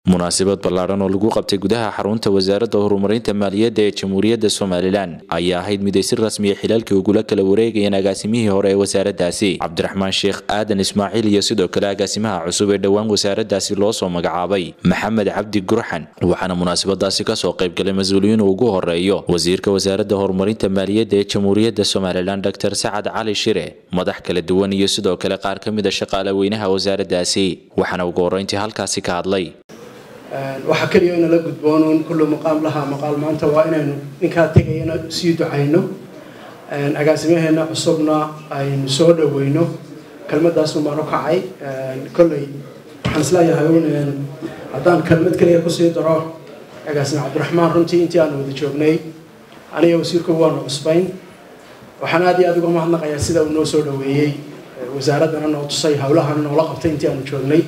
munaasabad ballaadhan oo lagu qabtay gudaha xarunta wasaaradda horumarinta maaliyadda ee jamhuuriyadda somalilan ayaa ahayd mid ay si rasmiya xilaalkii ugula kala wareegayeen agaasimihii hore ee wasaaraddaasi cabdiraxmaan sheekh aadan ismaaciil iyo sidoo kale agaasimaha cusub ee dhowaan wasaaraddaasi loo soo magacaabay maxamed cabdi gurxan waxaana munaasabadaasi kasoo qaybgalay mas-uuliyiin uu ugu horeeyo wasiirka wasaaradda horumarinta maaliyadda ee jamhuuriyadda somalilan dor sacad cali shire madax kala duwan iyo sidoo kale qaar ka mida shaqaale weynaha wasaaraddaasi waxaana ugu horreyntii halkaasi ka hadlay waxaa keliya inala gudboonuun kullu maqaam lahaa maqaal maanta waa inaynu ninkaa tegayana sii ducayno agaasimaheena cusubna aynu soo dhaweyno kelmadaasun baan u kacay kolley waxaan isleeyahay un haddaan kelmad keliya kusii daro agaasime cabdiraxmaan runtii intii aanu wada joognay aniga wasiirku waanu cusbayn waxaan aad iyo aad uga mahadnaqayaa sida uu noo soo dhaweeyey wasaaraddana noo tusay howlahana noola qabtay intii aanu joognay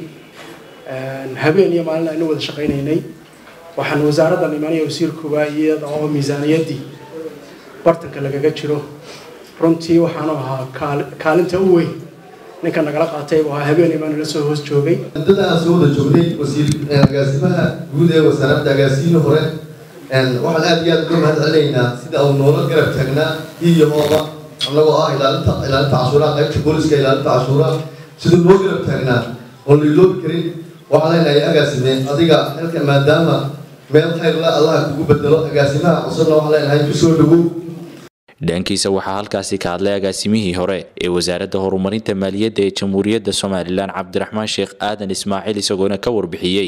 habeen iyo maalin aynu wada shaqaynaynay waxaan wasaaraddan imaanaya wasiirkuba iyada oo miisaaniyaddii bartanka lagaga jiro runtii waxaanu ahaa kaalinta u weyn ninka nagala qaatay buu ahaa habeen imaan la soo hoos joogay muddada aan soo wada joognay wasiir agaasimaha guud ee wasaaradda agaasiino hore waxaan aad iyo aad uga mahad celinaynaa sida uu noola garab taagnaa iyo hooba annagoo ah ilaalinta ilaalinta cashuuraha qaybta booliska ilaalinta cashuuraha siduu noo garab taagnaa oon liiloobi karin waxaan leenahay agaasime adiga halka maadaama meel khayr la allaha kugu bedelo agaasimaha cusubna waxaan leenahay kusoo dhawow dhankiisa waxaa halkaasi ka hadlay agaasimihii hore ee wasaaradda horumarinta maaliyadda ee jamhuuriyadda somalilan cabdiraxmaan sheekh aadan ismaaciil isagoona ka warbixiyey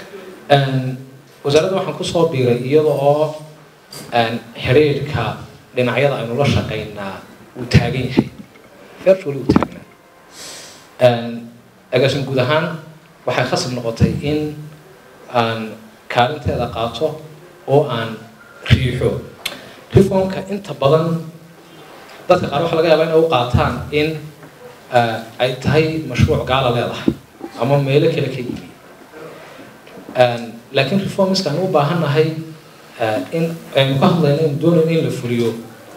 wasaaradda waxaan kusoo biiray iyada oo xidhiidhka dhinacyada aynu la shaqaynaa uu taagan yahay virtually uu taagnaa agaasin guud ahaan waxay khasab noqotay in aan kaalinteeda qaato oo aan riixo reformka inta badan dadka qaar waxaa laga yaabaa inay u qaataan in ay tahay mashruuc gaala leedahay ama meelo kale ka yimi laakiin reformiska aan u baahannahay in aynu ka hadlayno aynu doonayno in la fuliyo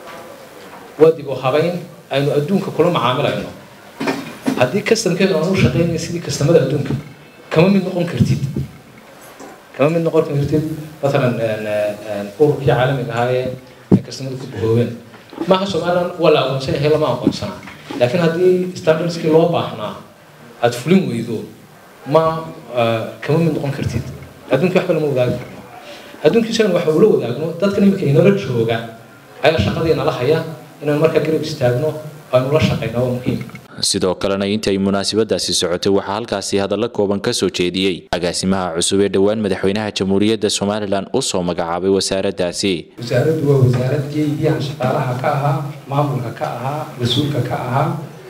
waa dib u habayn aynu adduunka kula macaamilayno haddii customkeedu aan u shaqeynaya sidii customada adduunka kama mid noqon kartid kama mid noqon kartid matalan ururkii caalamiga ahaa ee customada ku bahoobeen maaha somaliland waa la aqoonsan yahay lama aqoonsanaa laakiin haddii standardskii loo baahnaa aada fulin weydo ma kama mid noqon kartid adduunkii waxba lama wadaagi karno adduunkiisana waxa ula wadaagno dadkan iminka inala jooga ayaa shaqadii nala haya inaan markaa garab istaagno aynu la shaqayno waa muhiim sidoo kalena intay munaasabadaasi socotay waxaa halkaasi hadallo kooban ka soo jeediyey agaasimaha cusub ee dhowaan madaxweynaha jamhuuriyadda somalilan u soo magacaabay wasaaraddaasi wasaaraddu waa wasaaraddii aan shaqaalaha ka ahaa maamulka ka ahaa mas-uulka ka ahaa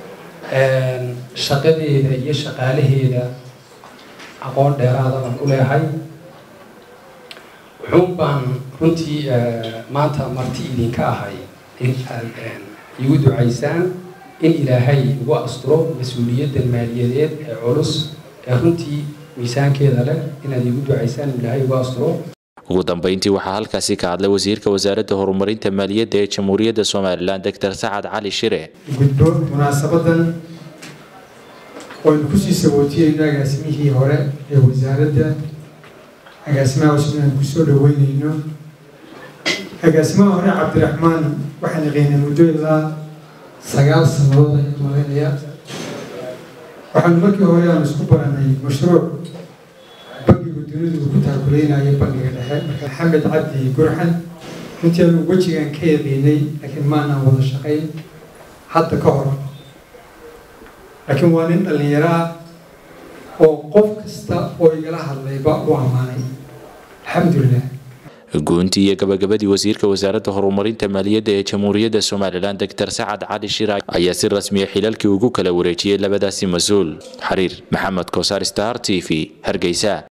shaqadeeda iyo shaqaalaheeda aqoon dheeraada baan u leehay wuxuun baan runtii maanta marti idinka ahay in aad igu ducaysaan in ilaahay ugu asturo mas-uuliyadda maaliyadeed ee culus ee runtii miisaankeeda leh inaad igu ducaysaan in ilaahay ugu asturo ugu dambeyntii waxaa halkaasi ka hadlay wasiirka wasaaradda horumarinta maaliyadda ee jamhuuriyadda somalilan doctor sacad cali shire gudbo munaasabadan waynu kusii sawootiyeyno agaasimihii hore ee wasaaradda agaasimaha cusub aan kusoo dhaweyneyno agaasimaha hore cabdiraxmaan waxaan yaqaynaa muddo ilaa sagaal sanadood ayaan malaynayaa waxaanu markii hore aanu isku baranay mashruuc bangiga dunidu uu ku taakuleynaya bangiga dhexe maxamed cabdi gurxan runtii aanu wejigaan ka yaqiinay laakiin maanaan wada shaqayn hadda ka hor laakiin waa nin dhallinyaro ah oo qof kasta oo igala hadlayba u ammaanay alxamdulilah guuntii iyo gabagabadii wasiirka wasaaradda horumarinta maaliyadda ee jamhuuriyadda somalilan doctor sacad cali shira ayaa si rasmiya xilaalkii ugu kala wareejiyey labadaasi mas-uul xariir maxamed kosaar star t v hargeysa